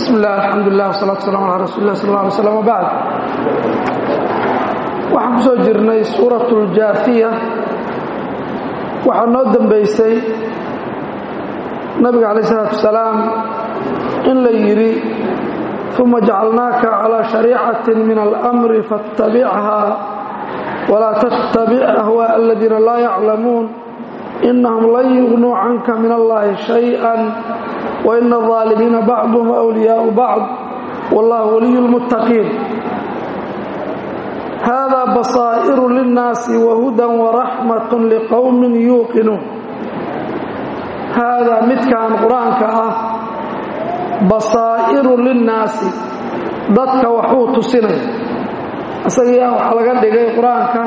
bismi illah alxamdulilah wasalatu waslaam ala rasuuli lah sal alla alay slam wabacd waxaan ku soo jirnay suurat اljaafiya waxaa noo dembaysay nabiga calayh isalaatu wasalaam in la yidhi uma jacalnaaka calىa shariicatin min almri faاtabichaa walaa tattabic ahwaaء aladiina laa yaclamuun inahum lan yugnuu canka min allahi shayئa waina الظaalimiina bacduhum أwliyaau bacd wallahu waliy اlmuttaqiin hada basaa'iru linnaasi wahuda waraxmat liqowmi yuuqinuun haadaa midkan qur-aanka ah basaa'iru linnaasi dadka waxuu tusinaya isagaa waxaa laga dhigay qur-aanka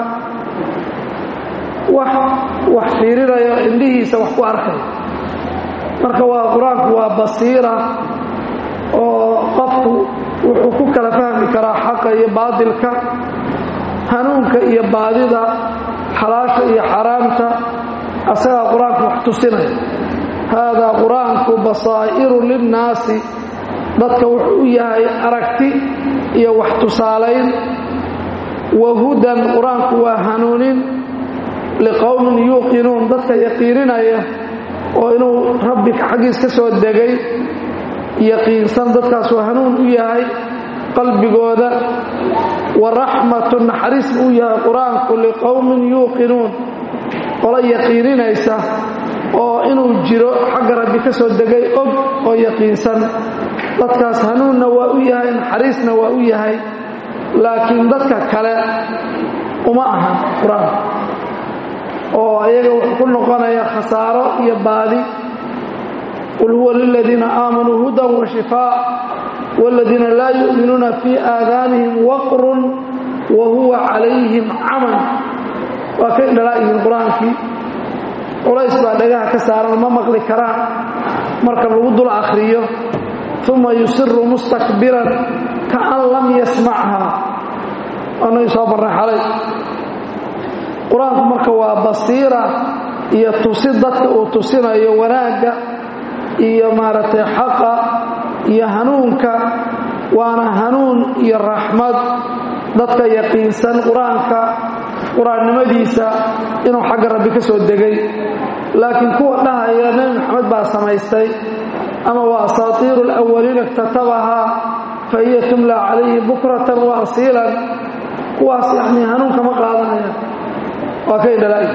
wax wax fiirinayo indhihiisa wax ku arkay marka waa qur-aanku waa basiira oo qofku wuxuu ku kala fahmi karaa xaqa iyo baadilka hanuunka iyo baadida xalaasha iyo xaraamta asagaa qur-aanku wax tusinaya haadaa qur-aanku basaa'iru linnaasi dadka wuxuu u yahay aragti iyo wax tusaalayn wa hudan qur-aanku waa hanuunin liqowmin yuuqinuun dadka yaqiininaya oo inuu rabbi xaggiis ka soo degay yaqiinsan dadkaasuu hanuun u yahay qalbigooda wa raxmatu naxariis uu yahay qur-aanku liqowmin yuuqinuun qolo yaqiininaysa oo inuu jiro xagga rabbi ka soo degay og oo yaqiinsan dadkaas hanuunna waa u yahay naxariisna waa u yahay laakiin dadka kale uma ahan qur-aanku oo ayaga wuxuu ku noqonaya khasaaro iyo baadi qul huwa liladiina aamanuu hudan wa shifaa wاladiina laa yu'minuuna fii aadaanihim waqrun wa huwa calayhim caman waa kay dhalaa yihiin qur-aankii culays baa dhagaha ka saaran ma maqli karaan marka lagu dul akhriyo uma yusiru mustakbiran kaan lam yasmachaa anagi soo barnay xalay qur-aanku marka waa basiira iyo tusi dadka uu tusinayo wanaagga iyo maaragtay xaqa iyo hanuunka waana hanuun iyo raxmad dadka yaqiinsan qur-aanka qur-aannimadiisa inuu xagga rabbi ka soo degay laakiin kuwa dhahaya nebi maxamed baa samaystay ama waa asaatiiru alawaliina iktatabahaa fa hiya tumla calayhi bukratan wa asiilan kuwaas yacnii hanuunka ma qaadanaya waa kay dhalaayi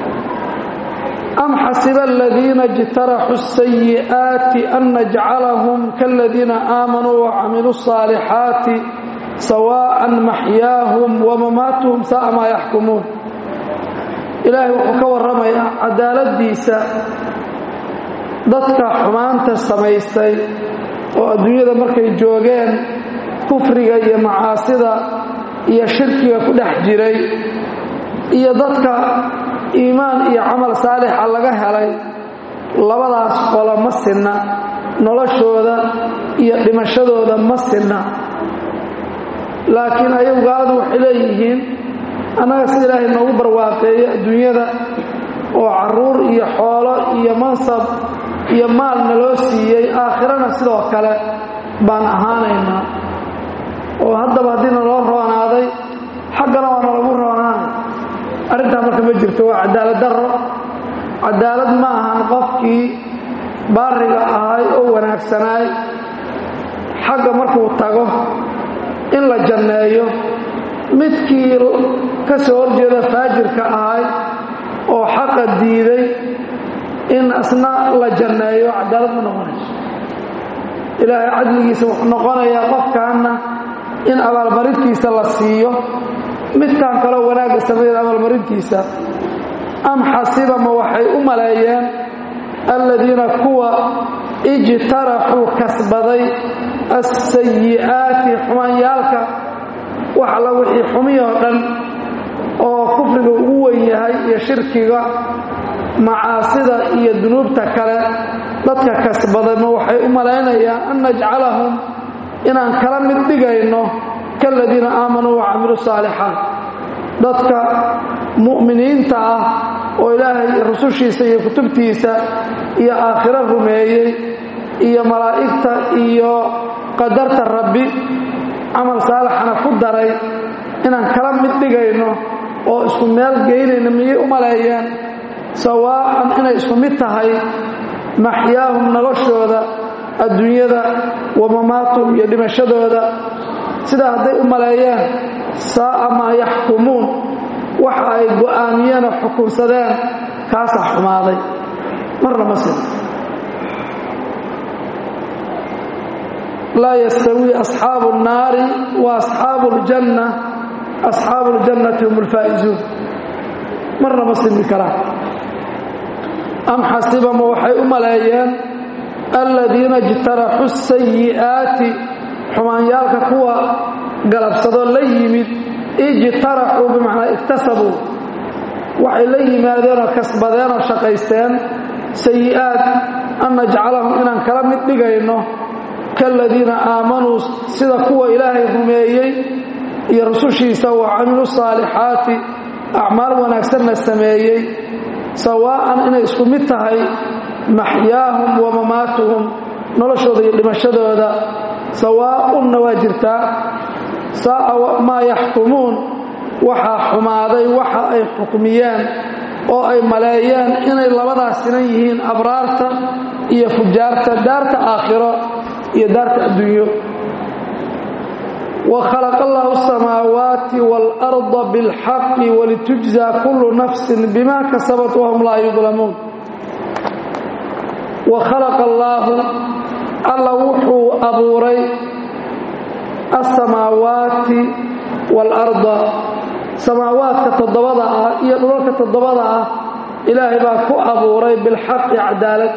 am xasiba aladiina اjtaraxuu الsayi'aati an najcalahum kaladiina aamanuu wacamiluu الصaalixaati sawaaءan maxyaahum wamamaatuhum sa'a maa yaxkumuun ilaahay wuxuu ka warramayaa cadaaladdiisa dadka xumaanta samaystay oo adduunyada markay joogeen kufriga iyo macaasida iyo shirkiga ku dhex jiray iyo dadka iimaan iyo camal saalixa laga helay labadaas qolo ma sinna noloshooda iyo dhimashadooda ma sinna laakiin ayagu gaaladu waxay leeyihiin annaga si ilaahay noogu barwaaqeeyo adduunyada oo carruur iyo xoolo iyo mansab iyo maalna loo siiyey aakhirana sidoo kale baan ahaanaynaa oo haddaba haddii naloo roonaaday xaggana waa nalagu roonaanay arrintaa marka ma jirto waa cadaalad darro cadaalad ma ahan qofkii baariga ahay oo wanaagsanaay xagga markuu tago in la janneeyo midkii ka soo horjeeda faajirka ahay oo xaqa diiday in asna la janneeyo cadaalad ma noqonayso ilaahay cadligiisa wuxuu noqonayaa qofkaanna in abaalmarintiisa la siiyo midkan kaloo wanaagga sameeya abaalmarintiisa am xasibama waxay u maleeyeen aladiina kuwa ijtaraxuu kasbaday assayi'aati xumaanyaalka wax alla wixii xumiyoo dhan oo kufriga ugu weyn yahay iyo shirkiga macaasida iyo dunuubta kale dadka kasbaday ma waxay u malaynayaan an najcalahum inaan kala mid dhigayno kaladiina aamanuu wacamilu saalixaat dadka mu'miniinta ah oo ilaahay rusushiisa iyo kutubtiisa iyo aakhiro rumeeyey iyo malaa'igta iyo qadarta rabbi camal saalixana ku daray inaan kala mid dhigayno oo isku meel geynayno miyay u maleeyeen sawaa'an inay isku mid tahay maxyaahum noloshooda adduunyada wa mamaatuhum iyo dhimashadooda sidaa hadday u maleeyeen saa'a maa yaxkumuun waxa ay go'aamiyeen oo xukunsadeen kaasaa xumaaday marna ma sino laa yastawii asxaabu الnaari wa asxaabu اljanna asxaabu اljannati hum اlfaa'izuun marna ma simi karaan am xasibama waxay u maleeyeen aladiina ijtaraxu sayi'aati xumaanyaalka kuwa galabsadoo la yimid ijtaraxuu bimacnaa iktasabuu waxay la yimaadeenoo kasbadeenoo shaqaysteen sayi'aat an najcalahum inaan kala mid dhigayno kaaladiina aamanuu sida kuwa ilaahay rumeeyey iyo rusushiisa wa camilu saalixaati acmaal wanaagsanna sameeyey sawaa'an inay isku mid tahay maxyaahum wa mamaatuhum noloshooda iyo dhimashadooda sawaa'unna waa jirtaa saa'a maa yaxkumuun waxaa xumaaday waxa ay xukmiyeen oo ay maleeyeen inay labadaas sinan yihiin abraarta iyo fujaarta daarta aakhiro iyo daarta adduunyo وخلق الله السماوات والأرض بالحق ولتجزى كل نفس بما كسبت وهم لا يظلمون وخلق الله الله وحو أبوري السماوات والأرض سماوات كتضبضة يقولون كتضبضة إلهي باكو أبوري بالحق عدالة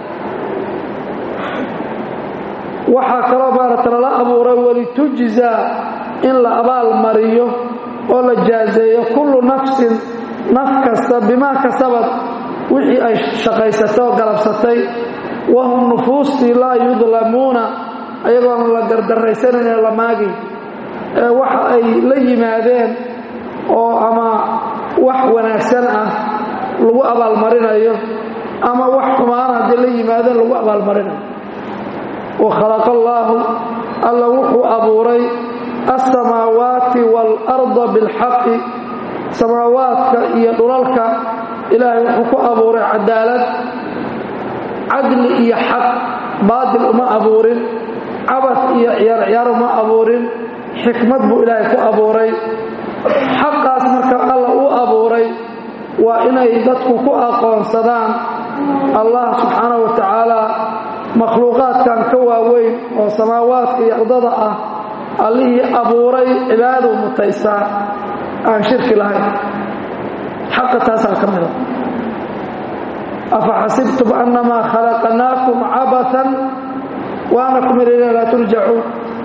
waxaa kaloo maarata lala abuuray walitujzaa in la abaal mariyo oo la jaazeeyo kullu nafsin naf kasta bimaa kasabad wixii ay shaqaysatay oo galabsatay wahum nufuustii laa yudlamuuna ayagoona la gardarraysanayne la maagin ee waxa ay la yimaadeen oo ama wax wanaagsan ah lagu abaalmarinayo ama wax xumaan haddii la yimaadeen lagu abaalmarinayo وخلق الله الله وحو أبوري السماوات والأرض بالحق سماواتك يدرلك إلهي وحو أبوري عدالة عدل إيا حق باطل ما أبوري عبث إيا عيار ما أبوري حكمة بو إلهي كو أبوري حق أسمك الله أبوري وإنه يددك كو أقوان صدان الله سبحانه وتعالى makhluuqaadkan ka waaweyn oo samaawaadka iyo ardada ah allihii abuuray cibaaduu mutaystaa aan shirki lahayn xaqa taasaa ka mida afa xasibtum annamaa khalaqnaakum cabatan wa annakum ilayna laa turjacuun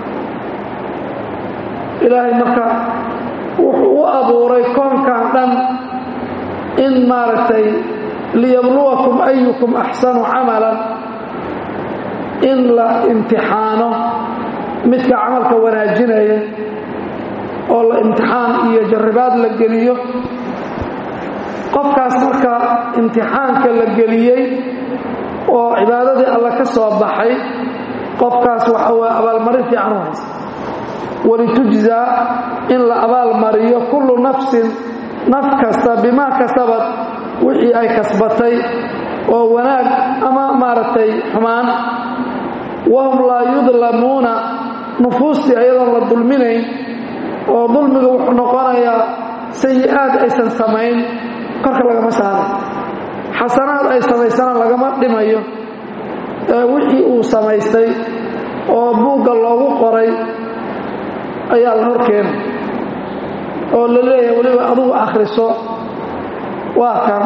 ilaahay marka wuxuu u abuuray koonkan dhan in maaragtay liyabluwakum ayukum axsanu camalan in la imtixaano midka camalka wanaajinaya oo la imtixaan iyo jarribaad la geliyo qofkaas marka imtixaanka la geliyey oo cibaadadii alla ka soo baxay qofkaas waxa weye abaalmarin fiican u haysa walitujzaa in la abaalmariyo kullu nafsin naf kasta bimaa kasabad wixii ay kasbatay oo wanaag ama maaragtay xumaan wahum laa yudlamuuna nufuustii ayadoon la dulminayn oo dulmiga wuxuu noqonayaa sayi-aad aysan samayn korka lagama saaray xasanaad ay samaysana lagama dhimayo ee wixii uu samaystay oo buugga loogu qoray ayaa la hor keenay oo la leeyahay weliba adugu akhriso waa kan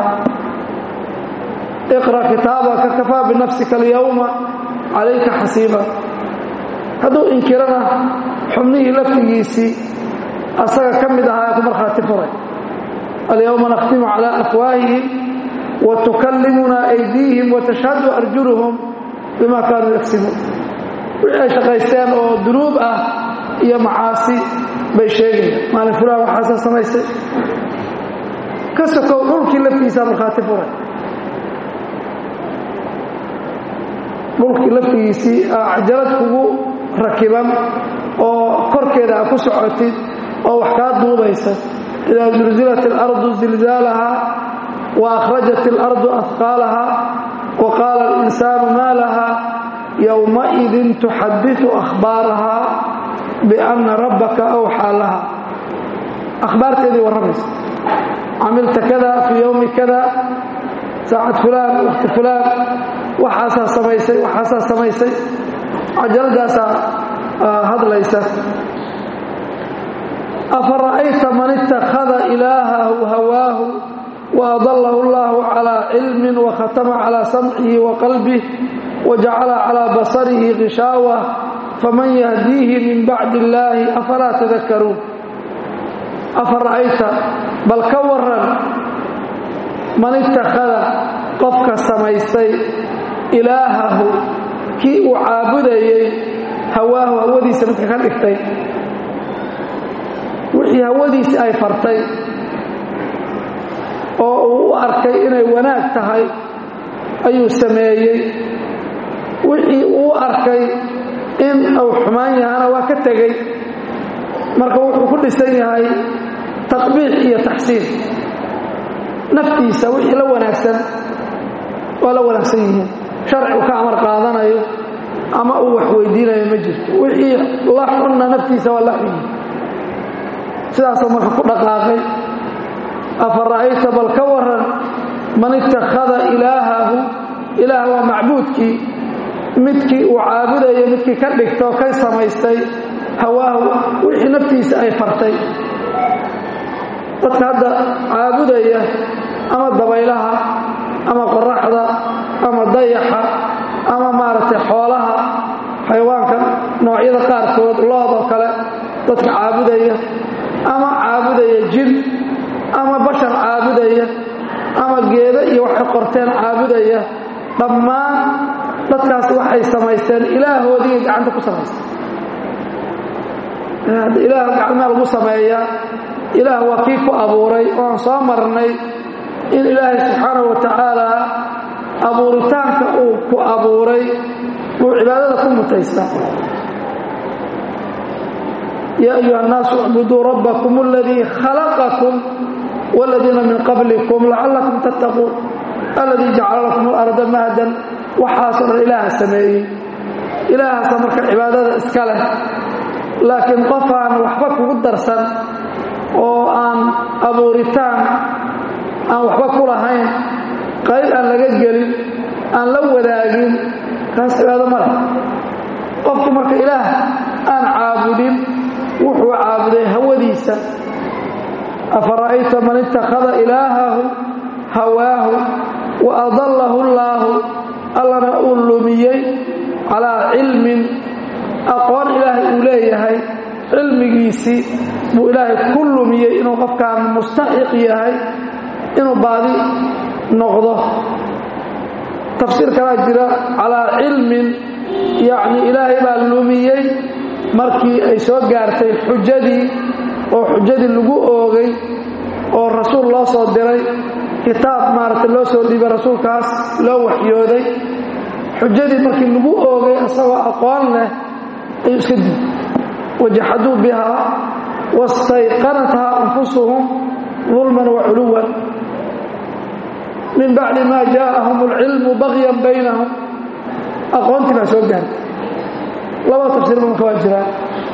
iqra kitaabaka kafaa binafsika alyawma calayka xasiiba hadduu inkirana xubnihii laftigiisii asaga ka mid ahaa ee ku markhaati furay alyawma nakhtimu calaa afwaahihim wa tukallimunaa aydiihim wa tashhadu arjuluhum bima kaanuu yagsibuun wixii ay shaqaysteen oo dunuub ah iyo macaasi bay sheegayaan maalin fulaan waxaasa samaystay ka sokow dhulkii laftiisaa markhaati furay dhulkii laftigiisii cajalad kugu rakiban oo korkeeda a ku socotid oo wax kaa duubaysa idaa zulzilat اlardu zilzaalahaa wa akhrajat اlardu ahqaalahaa wa qaala اlinsaanu maa lahaa yowmaidin tuxadiثu akhbaarahaa biأnna rabbaka awxaa laha akhbaarteedii warramaysa camilta kada fii yowmi kada saacad fulaan wakti fulaan waxaasaa samaysay waxaasaa samaysay cajaladaasaa hadlaysa afa ra'ayta man ittakhada ilaahahu hawaahu wa adallahu allahu calaa cilmin wa khatama calaa samcihi wa qalbih wa jacala calaa basarihi ghishaawa faman yahdiihi min bacdi illaahi afalaa tadakaruun afa ra'ayta bal ka waran man ittakhada qofka samaystay ilaahahu kii uu caabudayey hawaahu hawadiisa midka ka dhigtay wixii hawadiisi ay fartay oo uu u arkay inay wanaag tahay ayuu sameeyey wixii uu arkay in uu xumaan yahana waa ka tegey marka wuxuu ku dhisan yahay taqbiix iyo taxsiin naftiisa wixii la wanaagsan waa la wanaagsan yihiin sharcigu ka amar qaadanayo ama uu wax weydiinayo ma jirto wixii la xunna naftiisa waa la xunyi sidaasoo marka ku dhaqaaqay afa ra'ayta bal ka waran man ittakhada ilaahahu ilaah waa macbuudkii midkii uu caabudayo midkii ka dhigtoo ka samaystay hawaahu wixii naftiisa ay fartay dadka hadda caabudaya ama dabaylaha ama qoraxda ama dayaxa ama maaragtay xoolaha xayawaanka noocyada qaarkood loodoo kale dadka caabudaya ama caabudaya jin ama bashar caabudaya ama geedo iyo waxay qorteen caabudaya dhammaan dadkaas waxay samaysteen ilaahoodii gacanta ku samaysteen ilaah gacmaa lagu sameeyaa ilaah waa kii ku abuuray oo aan soo marnay in ilaahay subxaanahu wa tacaala abuuritaanka uu ku abuuray buu cibaadada ku mutaystaa yaa ayuha annaasu icbuduu rabbakum aladii khalaqakum wاladiina min qablikum lacallakum tattaquun aladii jacala lakum alarda mahdan waxaasoo dhan ilaaha sameeyey ilaahaasa marka cibaadada iska leh laakiin qof aan waxba kugu darsan oo aan abuuritaan aan waxba ku lahayn qayb aan laga gelin aan la wadaagin kaas cibaado ma leh qofku marka ilaah aan caabudin wuxuu caabuday hawadiisa afa ra'ayta man ittakhada ilaahahu hawaahu wa adallahu allaahu allana uu lumiyey calaa cilmin aqoon ilaahay uu leeyahay cilmigiisii buu ilaahay ku lumiyey inuu qofkaan mustaxiq yahay inuu baadi noqdo tafsiir kalaa jira calaa cilmin yacni ilaahay baa lumiyey markii ay soo gaartay xujadii oo xujadii lagu oogay oo rasuul loo soo diray kitaab maaragtay loo soo dhiibay rasuulkaas loo waxyooday xujadii markii lagu oogay isagoo aqoon leh ayuu iska diiday wajaxaduu bihaa wastayqanathaa anfusuhum dulman wa culuwan min bacdi maa jaa'ahum alcilmu bagyan baynahum aqoontii baa soo gaartay laba tafsiirba marka waa jiraan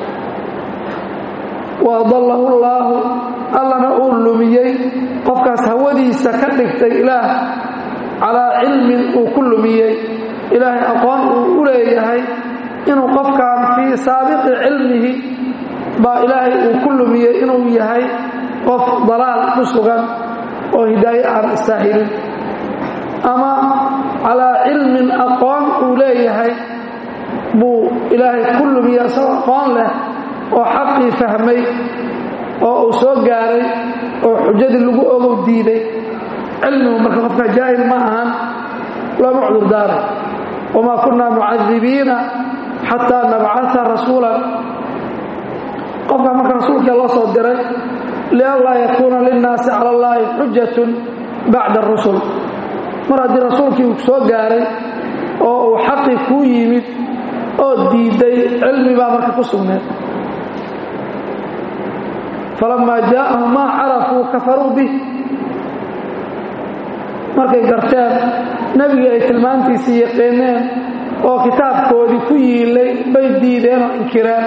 wa adallahu allaahu allana uu lumiyey qofkaas hawadiisa ka dhigtay ilaah calaa cilmin uu ku lumiyey ilaahay aqoon uu u leeyahay inuu qofkan fii saabiqi cilmihi baa ilaahay uu ku lumiyey inuu yahay qof dalaal ku sugan oo hidaaye aan istaahilin ama calaa cilmin aqoon uu leeyahay buu ilaahay ku lumiyey isagoo aqoon leh oo xaqii fahmay oo uu soo gaaray oo xujadii lagu ogow diiday cilmigu marka qofka jaahil ma ahan looma cudurdaaray wamaa kunaa mucadibiina xataa nabcaa rasuulan qofkaa marka rasuulkii loo soo diray lianlaa yakuuna linnaasi cala allaahi xujatun bacda arusul mar haddii rasuulkii uu soo gaaray oo uu xaqii kuu yimid oo diiday cilmi baa marka ku sugneed falamaa jaa'ahum maa carafuu kafaruu bih markay garteen nebigii ay tilmaantiisii yaqiineen oo kitaabkoodii ku yiilay bay diideen oo inkireen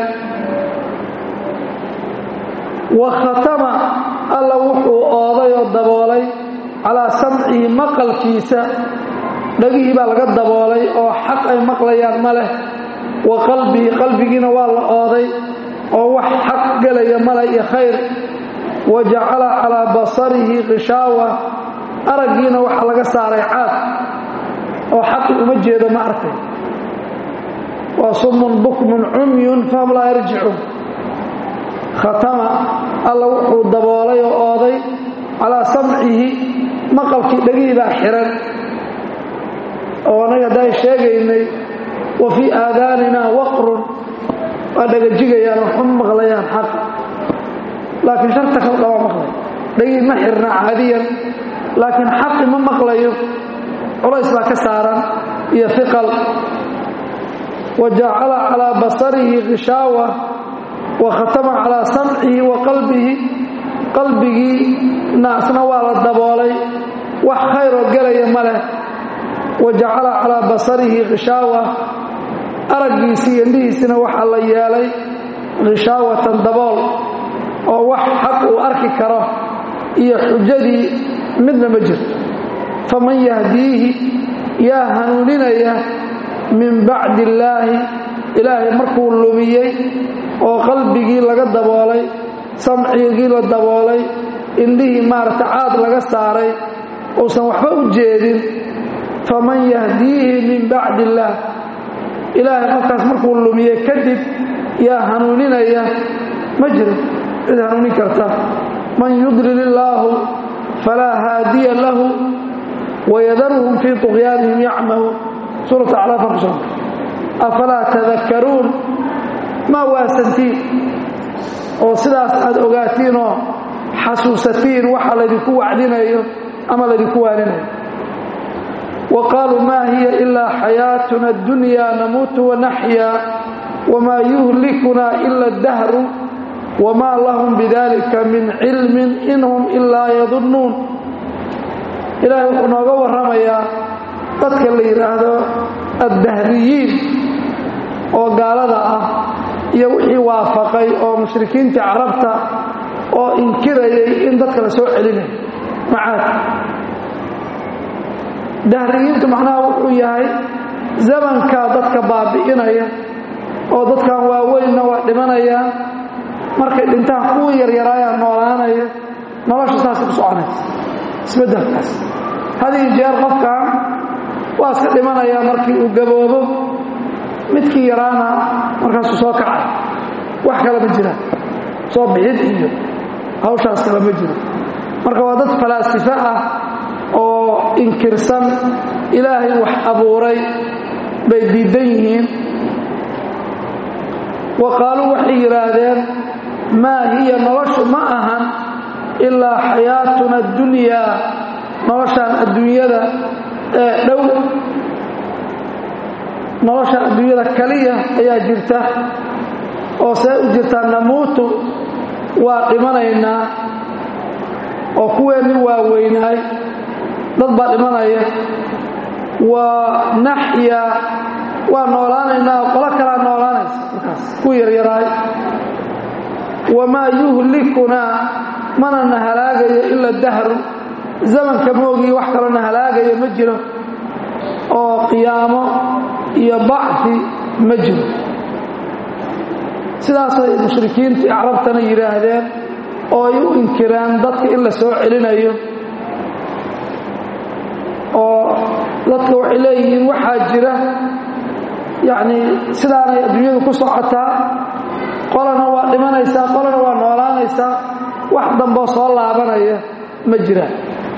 wa khatama alla wuxuu ooday oo daboolay calaa samcihi maqalkiisa dhagihii baa laga daboolay oo xaq ay maqlayaan ma leh wa qalbihi qalbigiina waa la ooday oo wax xaq gelaya male iyo khayr wa jacala calaa basarihi khishaawa araggiina waxaa laga saaray caad oo xaqi uma jeedo ma arkay waa summun bukmun cumyun fahum laa yarjicuun khatama alla wuxuu daboolay oo ooday calaa samcihi maqalkii dhegihii baa xiran oo anaga haddaan sheegaynay wa fii aadaanina waqrun waa dhagajigayaan waxma maqlayaan xaq laakiin sharta kaldha waa maqlay dhegihii ma xirna caadiyan laakiin xaqi ma maqlayo culays baa ka saaran iyo iqal wa jacala calaa basarihi khishaawa wa khatama calaa samcihi wa qalbihi qalbigii naasna waa la daboolay wax khayroo gelaya ma leh wa jacala calaa basarihi khishaawa araggiisii indhihiisina waxaa la yeelay khishaawatan dabool oo wax xaq uu arki karo iyo xujadii midna ma jirto faman yahdiihi yaa hanuuninaya min bacdi illaahi ilaahay markuu lumiyey oo qalbigii laga daboolay samcigii la daboolay indhihii maaragta caad laga saaray uusan waxba u jeedin faman yahdiihi min bacdi illaah ilaahay markaas markuu lumiyey kadib yaa hanuuninaya ma jiro cid hanuunin karta man yudlil illaahu falaa haadiya lahu wayadaruhum fii طuqyaanihim yacmahuun suurat acraaf ku soo afalaa tadakkaruun ma waasantiin oo sidaas aad ogaatiinoo xasuusatiin waxa laydinku wacdinayo ama laydinku waaninayo wa qaaluu maa hiya ilaa xayaatuna اddunya namuutu wanaxya wamaa yuhlikunaa ila اdahru wamaa lahum bidalika min cilmin in hum ilaa yadunnuun ilaahay wuxuu nooga warramayaa dadka la yidhaahdo addahriyiin oo gaalada ah iyo wixii waafaqay oo mushrikiintii carabta oo inkirayay in dadka la soo celinayo macaad dahriyiintu macnaha wuxuu yahay zamankaa dadka baabi'inaya oo dadkan waaweynna waa dhimanayaan markay dhintaan kuwii yaryaraayaa noolaanaya nolosha saasay ku soconaysa isbeddelkaas hadii jeer qofkan waa iska dhimanayaa markii uu gaboobo midkii yaraana markaasuu soo kacay wax kale ma jiraan soo bixid iyo hawshaas kale ma jiro marka waa dad falaasifo ah oo inkirsan ilaahay wax abuuray bay diidan yihiin wa qaaluu waxay yidhaahdeen maa hiya noloshu ma ahan ilaa xayaatuna addunyaa noloshaan adduunyada ee dhow noloshaan adduunyada kaliya ayaa jirta oo see u jirtaa namuutu waa dhimanaynaa oo kuweenni waaweynaay dad baa dhimanaya waa naxya waa noolaanaynaa oo qolo kalaa noolaanaysa markaas ku yaryaraay wamaa yuhlikunaa mana na halaagayo ila dahru zamanka moogii wax kaloo na halaagayo ma jiro oo qiyaamo iyo bacfi ma jiro sidaasay mushrikiintii acrabtana yidhaahdeen oo ay u inkireen dadka in la soo celinayo oo dadka waxay leeyihiin waxaa jira yacnii sidaanay adduunyadu ku socotaa qolana waa dhimanaysaa qolana waa noolaanaysaa wax damboo soo laabanaya ma jiraan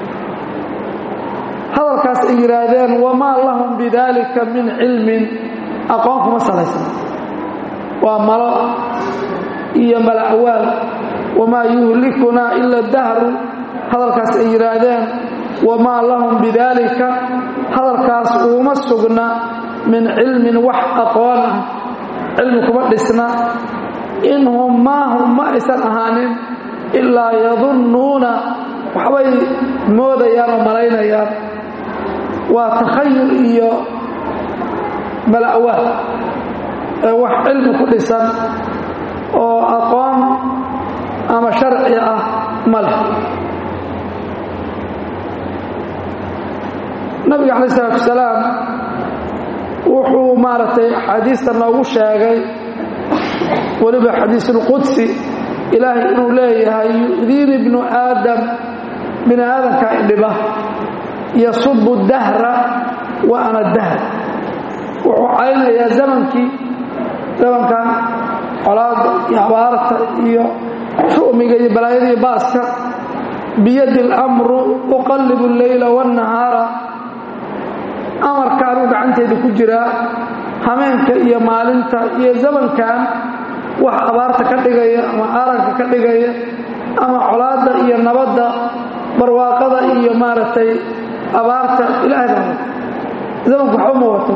hadalkaas ay yidhaahdeen wamaa lahum bidaalika min cilmin aqoon kuma salaysna waa malo iyo mala'waal wamaa yuhlikunaa ila dahru hadalkaas ay yidhaahdeen wamaa lahum bidaalika hadalkaas uuma sugna min cilmin wax aqoon ah cilmi kuma dhisna inhum maahum ma aysan ahaanin ilaa yadunnuuna waxbay moodayaan oo malaynayaan waa takhayul iyo bala'waad ee wax cilmi ku dhisan oo aqoon ama sharci ah ma leh nabiga calayi isalaatu wasalaam wuxuu maaragtay axaadiista noogu sheegay weliba xadiisulqudsi ilaahay inuu leeyahay yu'diini bnu aadam bini aadamka idhiba yasubu dahra wa ana dahr wuxuu caynayaa zamankii zamankan colaada iyo abaarta iyo shu'miga iyo balaayada iyo baaska biyadi اlamru uqallibu اleyla wاnnahaara amarka anuu gacanteeda ku jiraa hameenka iyo maalinta iyo zamankan wax abaarta ka dhigaya ama aaranka ka dhigaya ama colaadda iyo nabadda barwaaqada iyo maaragtay abaarta ilaahay baa wata zamanku waxba ma wato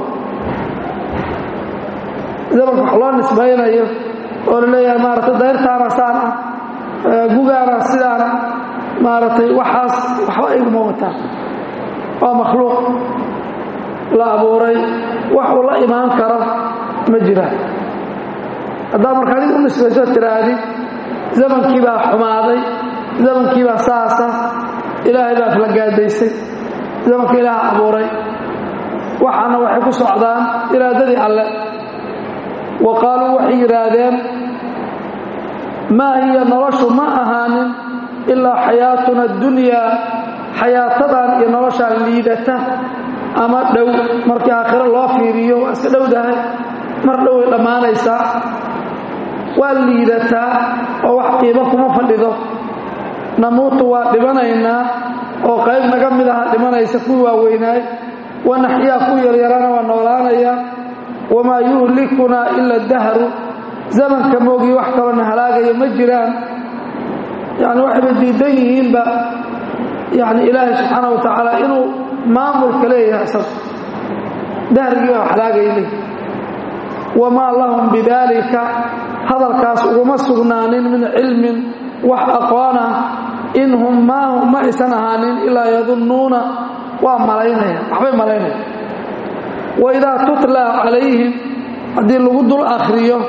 zamanka wax loo nisbaynayo oo la leeyahay maaragtay dayrtaana saan ah gugaana sidaana maaragtay waxaas waxba iguma wataan waa makhluuq la abuuray wax uu la imaan karo ma jiraan haddaa marka adig u nisbayso tiraahdi zamankii baa xumaaday zamankii baa saasa ilaahay baa kala gaadaysay zamanka ilaaha abuuray waxaana waxay ku socdaan iraadadii alle wa qaaluu waxay yidhaahdeen maa hiya noloshu ma ahaanin ilaa xayaatuna adunyaa xayaatadan iyo noloshaan liidata ama dhow markii aakhiro loo fiiriyo waa iska dhowdahay mar dhow way dhammaanaysaa waa liidataa oo wax qiimo kuma fadhido namuutu waa dhimanaynaa oo qayb naga mid aha dhimanaysa kuwii waaweynaay wanaxyaa ku yaryarana waa noolaanaya wamaa yuhlikunaa ila dahru zamanka moogii wax kalona halaagaya ma jiraan yani waxayba diidan yihiinba yani ilaahay subxaana wa tacaala inuu maamulka leeyahay isaga dahrigii baa halaagaya leey wamaa lahum bidaalika hadalkaas uguma sugnaanin min cilmin wax aqoona in hum maahum ma aysan ahaanin ilaa yadunnuuna waa malaynaya waxbay malaynaya waidaa tutla calayhim haddii lagu dul akhriyo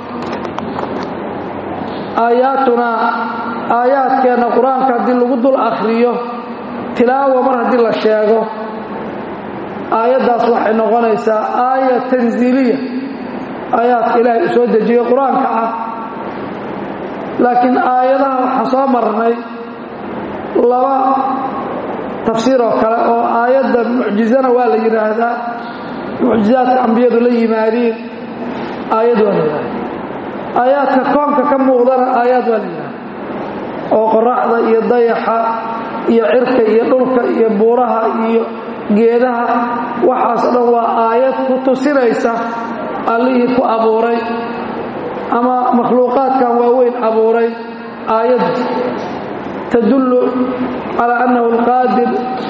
aayaatunaa aayaadkeenna qur-aanka haddii lagu dul akhriyo tilaawa mar haddii la sheego aayaddaas waxay noqonaysaa aaya tanziiliya aayaadka ilaahay uu soo dejiyey qur-aanka ah laakiin aayadaha waxaa soo marnay laba tafsiir oo kale oo aayadda mucjizana waa la yidhaahdaa mucjizaadka ambiyadu la yimaadiin aayad waa la yidhahda aayaadka koonka ka muuqdana aayaad waa la yidhahda oo qoraxda iyo dayaxa iyo cirka iyo dhulka iyo buuraha iyo geedaha waxaas dhan waa aayad ku tusinaysa allihii ku abuuray ama makhluuqaadkan waaweyn abuuray aayadda tadullu calaa annahu alqaadir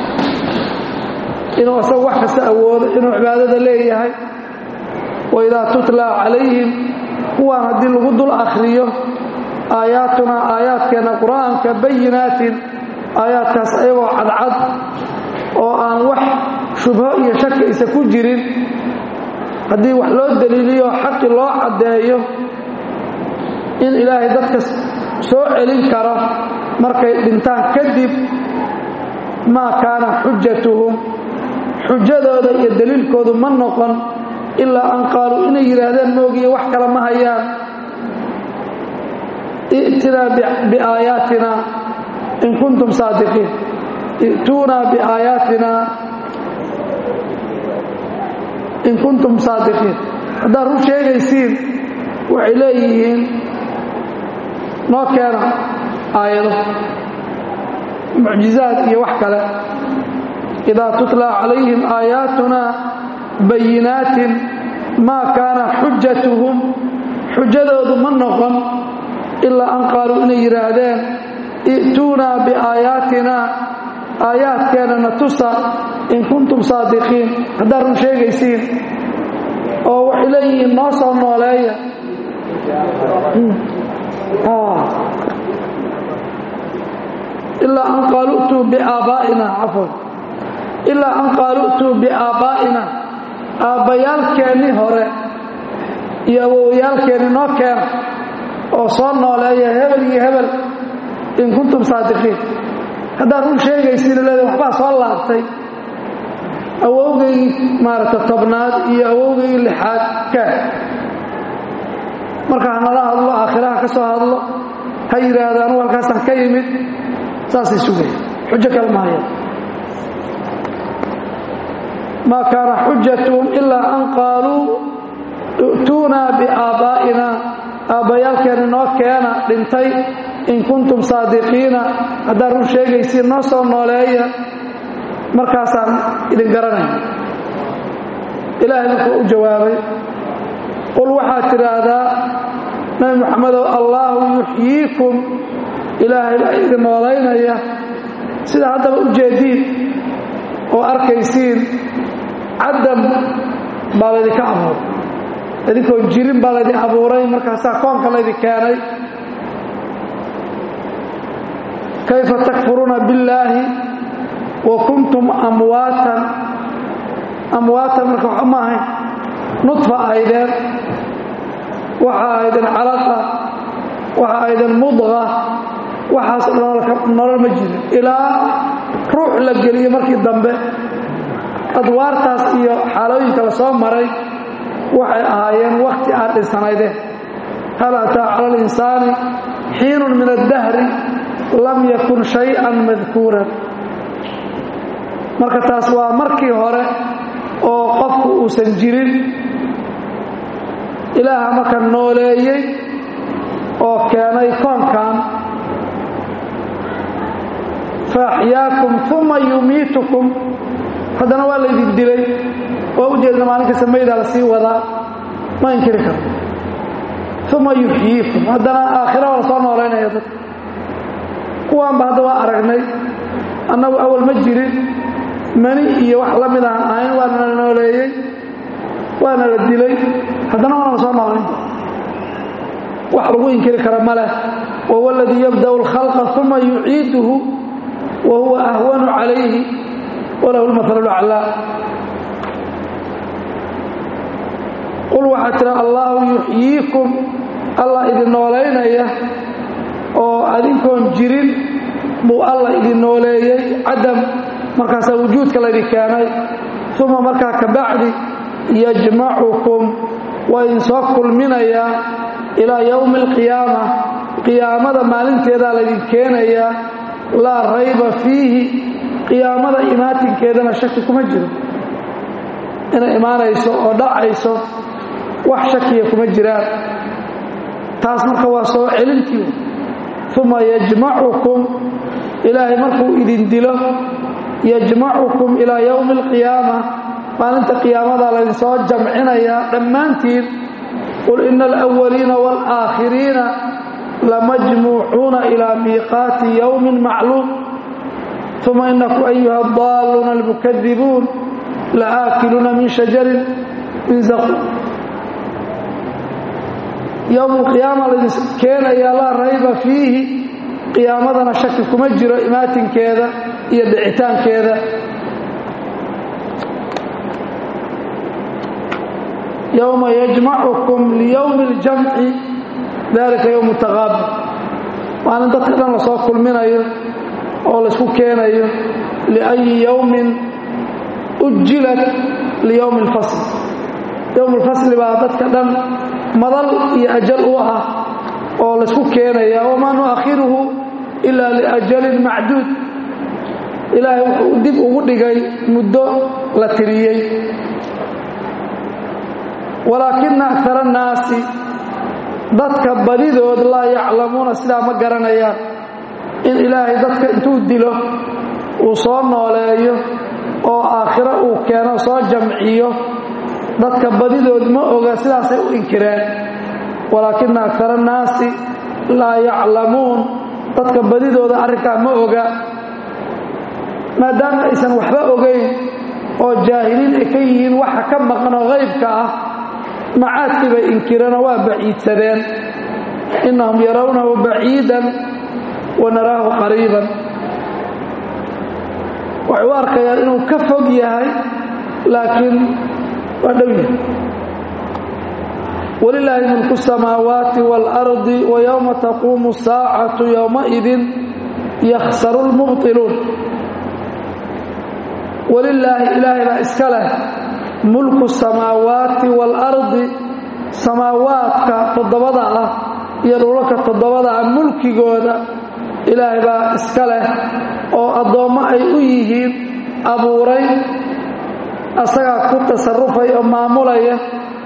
inuu asagu wax kasta awoodo inuu cibaadada leeyahay waidaa tutla calayhim kuwaan haddii lagu dul akhriyo aayaatunaa aayaadkeenna qur-aanka bayinaatin aayaadkaas ayagoo cadcad oo aan wax shubho iyo shaki isa ku jirin haddii wax loo daliiliyo xaqi loo caddeeyo in ilaahay dadka soo celin karo markay dhintaan kadib maa kaana xujatuhum xujadooda iyo daliilkoodu ma noqon ilaa an qaaluu inay yidhaahdeen moogiye wax kale ma hayaan i'tinaa biaayaatina in kuntum saadiqiin i'tuunaa biaayaatina in kuntum saadiqiin haddaad run sheegaysiin waxay leeyihiin noo keena aayado mucjizaad iyo wax kale idaa tutla calayhim aayaatunaa bayinaatin maa kaana xujatuhum xujadoodu ma noqon ilaa an qaaluu inay yidhaahdeen i'tuunaa biaayaatina aayaadkeennana tusa in kuntum saadiqiin haddaad run sheegaysiin oo waxay leeyihiin noo soo nooleeya ilaa an qaalu'tuu biaabaa'ina cafwan ilaa an qaalu'tuu biaabaa'ina aabbayaalkeennii hore iyo awowyaalkeenni noo keena oo soo nooleeya hebel iyo hebel in kuntum saadiqiin haddaad run sheegaysiina leeda waxbaa soo laabtay awowgaygii maaragta tobnaad iyo awowgaygii lixaad kaa marka hanala hadlo aakhiraha ka soo hadlo ha yidhaahdo anugu halkaasaan ka yimid saasay sugaya xujo kale mahaya maa kaana xujatuhum ilaa an qaaluu i'tuunaa biaabaa'ina aabbayaalkeenni noo keena dhintay in kuntum saadiqiina haddaad run sheegaysiin noo soo nooleeya markaasaan idin garanay ilaahay markuu u jawaabay qul waxaad tidhaahdaa nabi moxamedow allaahu yuxyiikum ilaahay baa idin noolaynaya sida haddaba u jeediin oo arkaysiin cadam baa laydinka abuuray idinkoo jirin baa laydin abuuray markaasaa koonka laydin keenay kayfa takfuruuna billaahi wa kuntum amwaatan amwaatan marka waxa ma ahayn nudfa ahaydeen waxa ahaydeen calaqa waxa ahaydeen mudqa waxaas nolol ma jirin ilaa ruux la geliyo markii dambe adwaartaas iyo xaalooyinka la soo maray waxay ahaayeen wakti aad dhinsanaydeen hal ataa cala alinsaani xiinun min addahri lam yakun shay-an madkuuran marka taas waa markii hore oo qofku uusan jirin ilaaha marka nooleeyey oo keenay koonkan faaxyaakum uma yumiitukum haddana waa laydin dilay waa u jeedna maalinka samaydaa la sii wadaa ma inkiri karo uma yuxyiikum haddana aakhira waa la soo noolaynaya dadka kuwaanba hadda waa aragnay annagu awal ma jirin mani iyo wax la mid aan ahayn waana la nooleeyey waana la dilay haddana waana la soo noolayn wax lagu inkiri kara ma leh wahuwa aladii yabda'u alkhalqa uma yuciiduhu wa huwa ahwanu calayhi walahu lmahalu laclaa qul waxaa tira allaahu yuxyiikum allah idin noolaynaya oo adinkoon jirin buu allah idin nooleeyey cadam markaasaa wujuudka laydin keenay uma markaa ka bacdi yajmacukum waa idin soo kulminayaa ilaa yowmi alqiyaama qiyaamada maalinteedaa laydin keenayaa laa rayba fiihi qiyaamada imaatinkeedana shaki kuma jiro inay imaanayso oo dhacayso wax shakiya kuma jiraan taas marka waa soo celintii uma yajmacukum ilaahay markuu idin dilo yajmacukum ilaa yowmi alqiyaama maalinta qiyaamada laydin soo jamcinayaa dhammaantiin qul ina alawaliina waalaakhiriina lamajmuucuuna ilaa miiqaati yowmin macluum uma inakum ayuha adaaluuna almukadibuun laaakiluuna min shajarin min zaquum yowm alqiyaama laydin keenayaa laa rayba fiihi qiyaamadana shaki kuma jiro imaatinkeeda iyo dhicitaankeeda yowma yajmacukum liyowmi اljamci dalika yowm taqaabul maalin dadka dhan lasoo kulminayo oo laysku keenayo liأyi yowmin ujilat liyowmi اlfasl yowm اlfasli baa dadka dhan madal iyo ajal u ah oo laysku keenaya wamaa nuakhiruhu ila liajalin macduud ilaahay wuxuu dib ugu dhigay muddo la tiriyey walaakina akara annaasi dadka badidood laa yaclamuuna sidaa ma garanayaan in ilaahay dadka intuu dilo uu soo nooleeyo oo aakhiro uu keeno soo jamciyo dadka badidood ma oga sidaasay u inkireen walaakina akara annaasi laa yaclamuun dadka badidooda arrinkaa ma oga maadaama aysan waxba ogayn oo jaahiliin ay ka yihiin waxa ka maqan oo qaybka ah macaadkii bay inkireenoo waa baciidsadeen innahum yarawnahu baciidan wa naraahu qariiban waxay u arkayaan inuu ka fog yahay laakiin waa dhow yahay walilaahi mulku الsamaawaati wاlardi wayowma taquumu saacatu yowmaidin yakhsaru lmubطiluun walilaahi ilaahay baa iska leh mulku samaawaati waalardi samaawaadka toddobada ah iyo dhulalka toddobada ah mulkigooda ilaahay baa iska leh oo addoommo ay u yihiin abuuray asagaa ku tasarufay oo maamulaya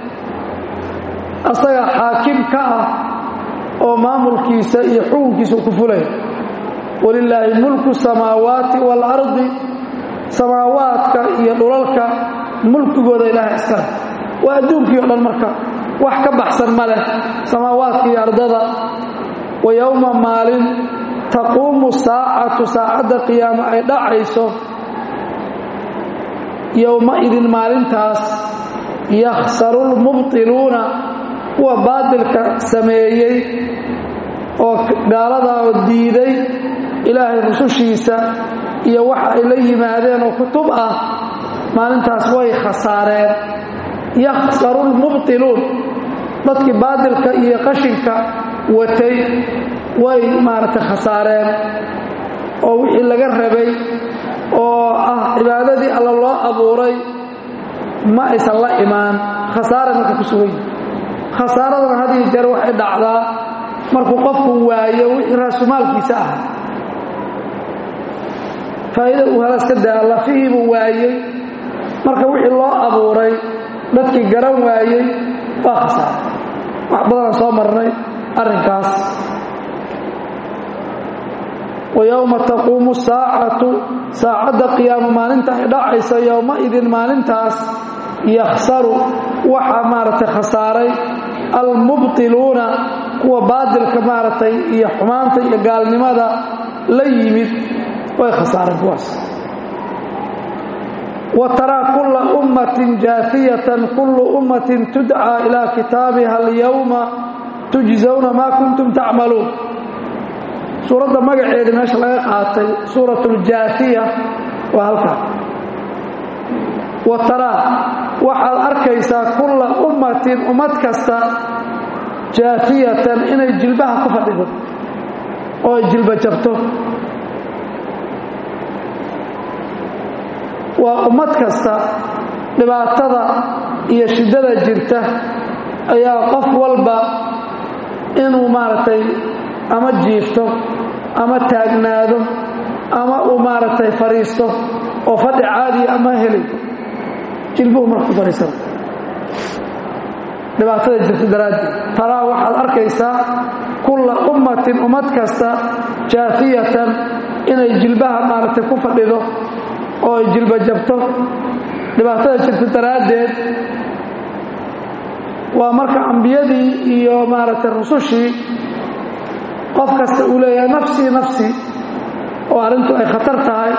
asagaa xaakim ka ah oo maamulkiisa iyo xukunkiisa ku fulaya walilaahi mulku samaawaati waalardi samaawaadka iyo dhulalka mulkigooda ilaahay iskale waa adduunkii o dhan marka wax ka baxsan ma leh samaawaadka iyo ardada wa yowma maalin taquumu saacatu saacadda qiyaamo ay dhacayso yowma-idin maalintaas yakhsaru lmubtiluuna kuwa baadilka sameeyey oo gaaladaa oo diiday ilaahay rusushiisa iyo waxa ay la yimaadeen oo kutub ah maalintaas way khasaareen yakhsaru lmubtiluun dadkii baadilka iyo qashinka watay way maaragtay khasaareen oo wixii laga rabay oo ah cibaadadii alla loo abuuray ma aysan la imaan khasaara marka ku sugan yihi khasaaradana had iyo jeer waxay dhacdaa markuu qofku waayo wixii raasumaalkiisa ah faa'iida uu halaas ka daa lafihii buu waayey marka wixii loo abuuray dadkii garan waayey waa khasaaray wax badanaan soo marnay arrinkaas wa yowma taquumu saacatu saacadda qiyaamo maalinta ay dhacayso yowma-idin maalintaas yakhsaru waxaa maaragtay khasaaray almubtiluuna kuwa baadilka maaragtay iyo xumaanta iyo gaalnimada la yimid way khasaareen kuwaas wa taraa kulla ummatin jaafiyatan kullu ummatin tudcaa ilaa kitaabiha alyowma tujzawna maa kuntum tacmaluun suuradda magaceeda meesha laga qaatay suurat اljaafiya waa halkaa wa taraa waxaad arkaysaa kulla ummatin ummad kasta jaafiyatan inay jilbaha ku fadhido oo ay jilba jabto waa ummad kasta dhibaatada iyo shiddada jirta ayaa qof walba inuu maaragtay ama jiifto ama taagnaado ama uu maaragtay fadhiisto oo fadhi caadiya ama heli jilbuhu marka ku fadhiisana dhibaatada jirta daraaddeed taraa waxaad arkaysaa kulla ummatin ummad kasta jaafiyatan inay jilbaha maaragtay ku fadhido oo ay jilba jabto dhibaatada jirta daraaddeed waa marka ambiyadii iyo maaragtay rusushii qof kasta uu leeyahay nafsii nafsii oo arrintu ay khatar tahay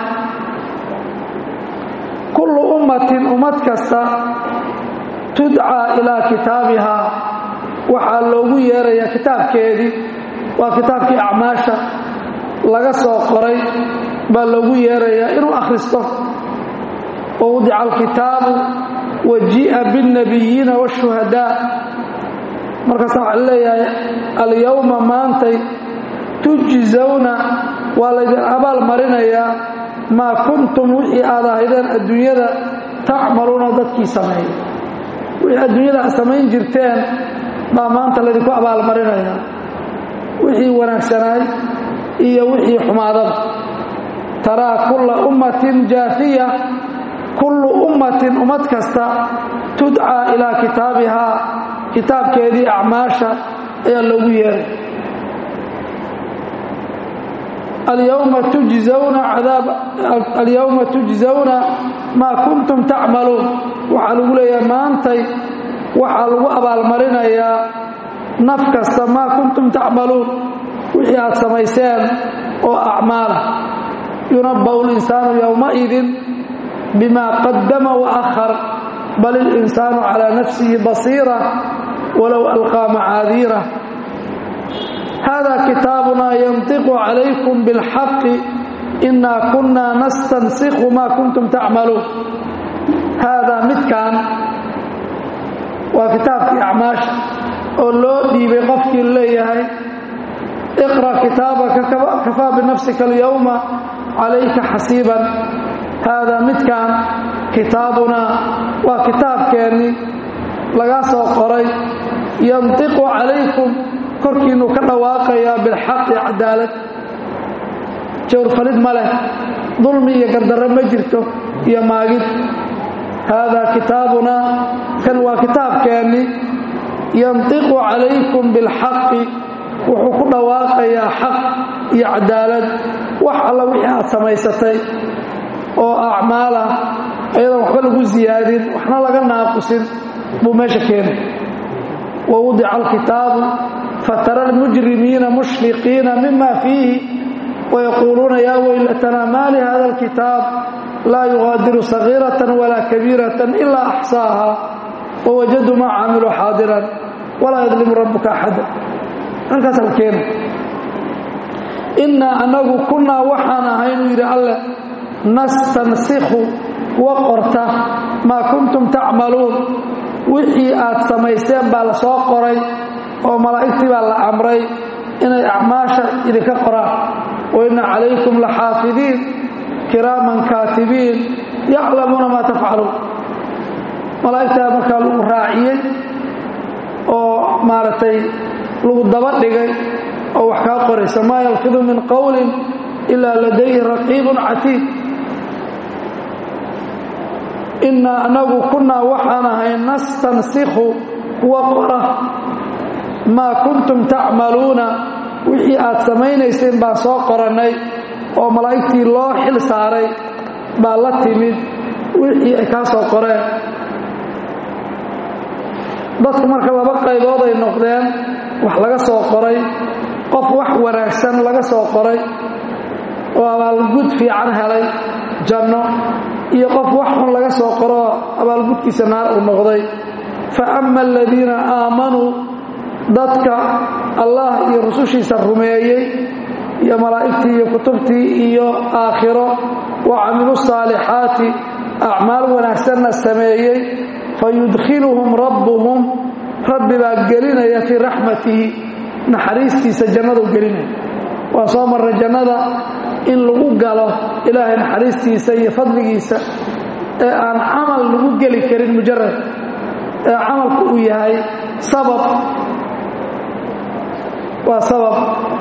kullu ummatin ummad kasta tudcaa ilaa kitaabihaa waxaa loogu yeerayaa kitaabkeedii waa kitaabkii acmaasha laga soo qoray baa loogu yeerayaa inuu akhristo wa wadica alkitaabu wa ji'a biاnnabiyiina waashuhadaa markaasa waxaa leeyahay alyowma maantay tujzawna waa laydin abaal marinayaa maa kuntum wixii aad ahaydeen adduunyada tacmaluuna dadkii sameeyey wixii adduunyada aad samayn jirteen baa maanta laydinku abaalmarinayaa wixii wanaagsanaay iyo wixii xumaadaba taraa kulla ummatin jaafiya kullu ummatin ummad kasta tudcaa ilaa kitaabihaa kitaabkeedii acmaasha ayaa loogu yeeray alyowma tujzawna cadaab alyowma tujzawna maa kuntum tacmaluun waxaa lagu leeyahay maantay waxaa lagu abaalmarinayaa naf kasta maa kuntum tacmaluun wixii aad samayseen oo acmaala yunabba'u linsaanu yowmaidin bima qaddama wa akhar bal ilinsaanu calaa nafsihi basiira walow alqaa macaadiira hada kitaabunaa yantiqu calaykum bilxaqi inaa kunaa nastansikhu maa kuntum tacmaluun haadaa midkan waa kitaabkii acmaasha oo loo dhiibay qofkii leeyahay iqra kitaabaka kafaa binafsika alyowma calayka xasiiban haadaa midkan kitaabunaa waa kitaabkeennii laga soo qoray yantiqu calaykum korkiinnu ka dhawaaqayaa bilxaqi cadaalad jawrfalid ma leh dulmi iyo gardarro ma jirto iyo maagid haadaa kitaabunaa kan waa kitaabkeenni yantiqu calaykum bilxaqi wuxuu ku dhawaaqayaa xaq iyo cadaalad wax alla wixii aad samaysatay oo acmaalah ayadoon waxba lagu siyaadin waxna laga naaqusin buu meesha keenay wa wudica alkitaabu fatara almujrimiina mushfiqiina mima fiihi wayaquuluuna yaa weylatanaa maa lihada alkitaab laa yugaadiru sagiiratan walaa kabiiratan ilaa axsaaha wawajaduu maa caamiluu xaadiran walaa yadlimu rabbuka axada halkaas la keena innaa annagu kunnaa waxaan ahay inuu yidhi alleh nastansikhu kuwa qorta maa kuntum tacmaluun wixii aad samayseen baa la soo qoray oo malaa'igtii baa la amray inay acmaasha idinka qoraan wa inna calaykum laxaafidiin kiraaman kaatibiin yaclamuuna maa tafcaluun malaa'igtaa markaa lagu raaciyey oo maaragtay lagu daba dhigay oo wax kaa qoraysa maa yalfidu min qowlin ilaa ladayhi raqiibun catiid innaa anagu kunnaa waxaan ahay nastansikhu kuwa qora maa kuntum tacmaluuna wixii aad samaynayseen baan soo qorannay oo malaa'igtii loo xil saaray baa la timid wixii ay kaa soo qoreen dadku marka laba qaybood ay noqdeen wax laga soo qoray qof wax wanaagsan laga soo qoray oo abaalgud fiican helay janno iyo qof wax xun laga soo qoroo abaalgudkiisa naar uu noqday fa ama aladiina aamanuu dadka allah iyo rusushiisa rumeeyey iyo malaa'igtii iyo kutubtii iyo aakhiro wa camilu saalixaati acmaal wanaagsanna sameeyey fayudkhiluhum rabbuhum rabbi baa gelinaya fii raxmatihi naxariistiisa jannadu gelinaya waa soo marray jannada in lagu galo ilaahay naxariistiisa iyo fadligiisa ee aan camal lagu geli karin mujarad ee camalku uu yahay sabab waa sabab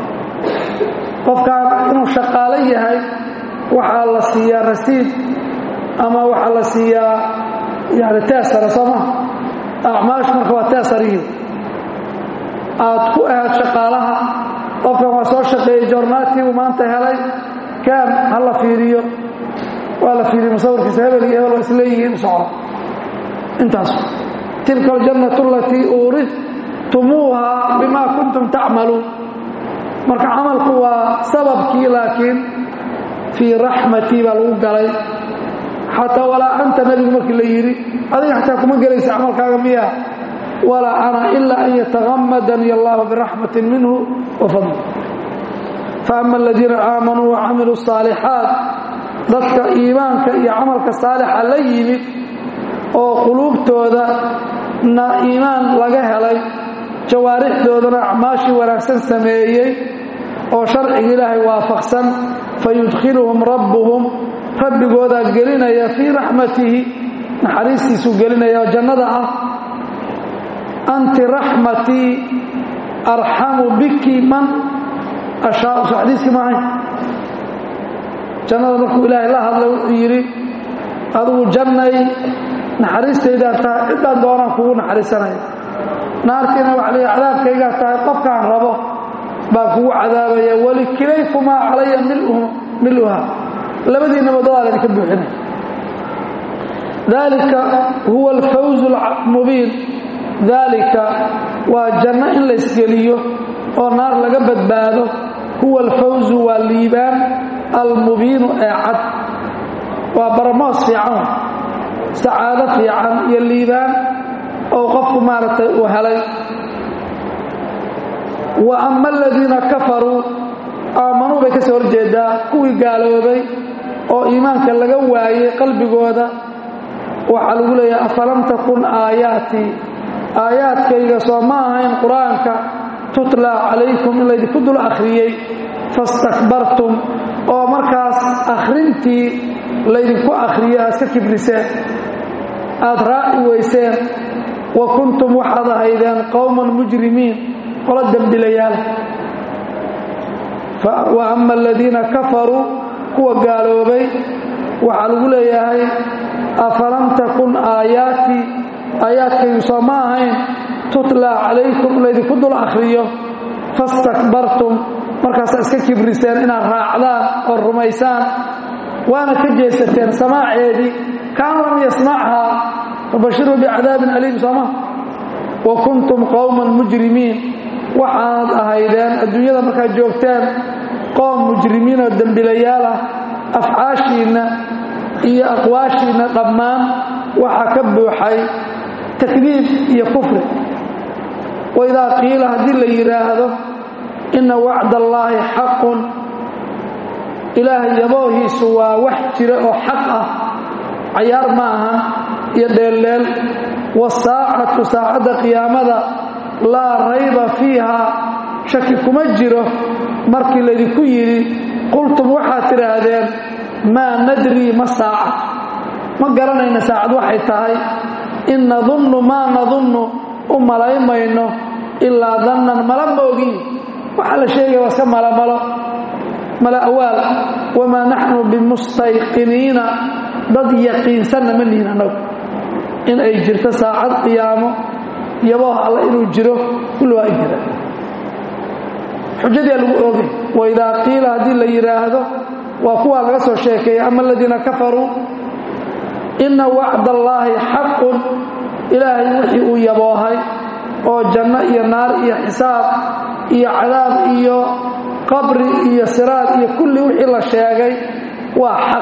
qofkaan inuu shaqaalo yahay waxaa la siiyaa rasiid ama waxaa la siiyaa yani teesara soo maha acmaash marka waa teesarihi aad ku ahayd shaqaalaha qofkan waa soo shaqeeyey jornaatii uu maanta helay kaan ha la fiiriyo waa la fiiriyo musawirkiisa hebel iyo hebel waa isleeyihiin socdo intaas tilka aljannatu alatii uuridtumuuha bima kuntum tacmaluun marka camalku waa sababkii laakiin fii raxmatii baa lagu galay xataa walaa anta nebigu markii la yidhi adiga xataa kuma gelaysa camalkaaga miya walaa ana ilaa an yatagamadani allahu biraxmatin minhu wa fadli faama aladiina aamanuu wacamiluu الصaalixaat dadka iimaanka iyo camalka saalixa la yimid oo quluubtooda na iimaan laga helay jawaarixdoodana acmaashii wanaagsan sameeyey oo sharciga ilaahay waafaqsan fayudkhiluhum rabbuhum rabbigoodaa gelinaya fii raxmatihi naxariistiisuu gelinaya oo jannada ah anti raxmatii arxamu biki man ashaau soo xadiiskii maahay jannada markuu ilaahay la hadlay wuxuu yidhi adigu jannay naxariistaydaan tahay ciddaan doonaan kugu naxariisanaya naartiina waxa leeya cadaabkaygaa tahay qofkaan rabo baan kugu cadaabaya walikilaykumaa calaya miluha labadiinaba dadaa laydinka buuxinaya dalika huwa alfawz almubiin daalika waa janno in laysgeliyo oo naar laga badbaado huwa alfawzu waa liibaan almubiinu ee cad waa baramoos fiican sacaado fiican iyo liibaan oo qofku maaragtay uu helay wa ama aladiina kafaruu aamanuu bay ka soo horjeedaa kuwii gaaloobay oo iimaanka laga waayey qalbigooda waxaa lagu leeyahay afalam takun aayaatii aayaadkayga soo ma ahayn qur-aanka tutlaa calaykum in laydinku dul akhriyey fastakbartum oo markaas akhrintii laydinku akhriyey aad iska kibriseen aad raaci weyseen wa kuntum waxaad ahaydeen qowman mujrimiin qolo dembilayaal wa ama aladiina kafaruu kuwa gaaloobay waxaa lagu leeyahay afalam takun aayaatii aayaadkaygu soo ma ahayn tutlaa calaykum laydinku dul akhriyo fastakbartum markaasaa iska kibriseen inaad raacdaan oo rumaysaan waana ka jeesateen samaaceedii kaan lam yasmachaa fabashiruu bicadaabin aliim sooma wa kuntum qowman mujrimiin waxaanad ahaydeen adduunyada markaad joogteen qoom mujrimiin oo dembilayaal ah afcaashiinna iyo aqwaashiinna dhammaan waxaa ka buuxay takdiib iyo kufri waidaa qiila haddii la yidhaahdo inna wacd allaahi xaqun ilaahay yaboohiisu waa wax jira oo xaq ah cayaar ma ahan iyo dheeldheel wasaacatu saacadda qiyaamada laa rayba fiiha shaki kuma jiro markii laydinku yidhi qultum waxaad tidhaahdeen maa nadrii ma saacad ma garanayna saacad waxay tahay in nadunnu maa nadunnu u malaymayno ilaa dannan mala moogiin waxaa la sheegaya waa iska malamalo mala awaal wamaa naxnu bimustayqiniina dad yaqiinsanna ma nihin annagu in ay jirto saacad qiyaamo yabooh alla inuu jiro kulli waa ay jira xujadii lagu oogay waidaa qiila haddii la yidhaahdo waa kuwaa laga soo sheekeeyey ama aladiina kafaruu inna wacd allaahi xaqun ilaahay wixii uu yaboohay oo janno iyo naar iyo xisaab iyo cadaab iyo qabri iyo siraad iyo kulli wixii la sheegay waa xaq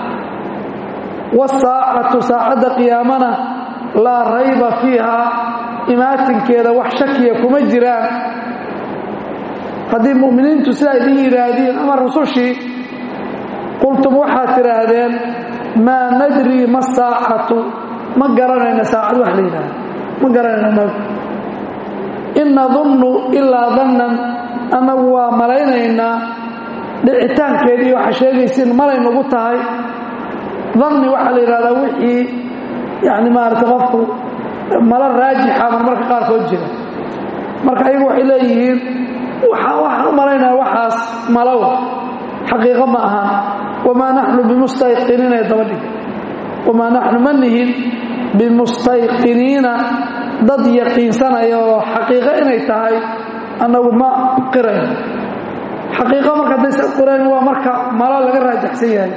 wasaacatu saacadda qiyaamana laa rayba fiiha imaatinkeeda wax shakiya kuma jiraan haddii mu'miniintu sidaa idin yidhaahdiin ama rusushii qultum waxaad tidhaahdeen maa nadrii ma saacatu ma garanayna saacad wax la yidhaahdo ma garanayna nagu in nadunnu ilaa dannan annagu waa malaynaynaa dhicitaankeedii waxaa sheegaysiin malay nagu tahay danni waxaa la yidhahdaa wixii yani maarata qofku malo raajixa mar marka qaarkood jira marka ayagu waxay leeyihiin waxaan u malaynaya waxaas malow xaqiiqo ma ahan wamaa naxnu bimustayqiniina ee daba dhig wamaa naxnu ma nihin bimustayqiniina dad yaqiinsanaya oo xaqiiqo inay tahay annagu ma qirayn xaqiiqo marka haddaysa qirayn waa marka malo laga raajaxsan yahay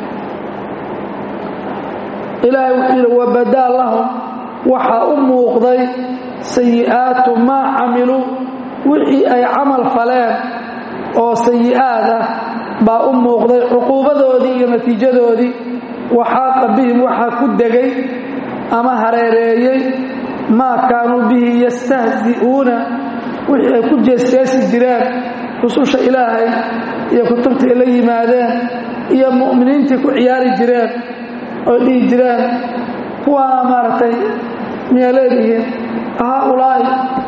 ilaahay wuxuu yidhi wabadaa lahum waxaa u muuqday sayi'aatu maa camiluu wixii ay camal faleen oo sayi'aadah baa u muuqday cuquubadoodii iyo natiijadoodii waxaaqa bihim waxaa ku degay ama hareereeyey maa kaanuu bihi yastahzi'uuna wixii ay ku jeesjeesi jireen rususha ilaahay iyo kutubta ay la yimaadeen iyo mu'miniintii ku ciyaari jireen oy dhihi jireen kuwaana maaragtay miyaa leedihiin haaulaa'i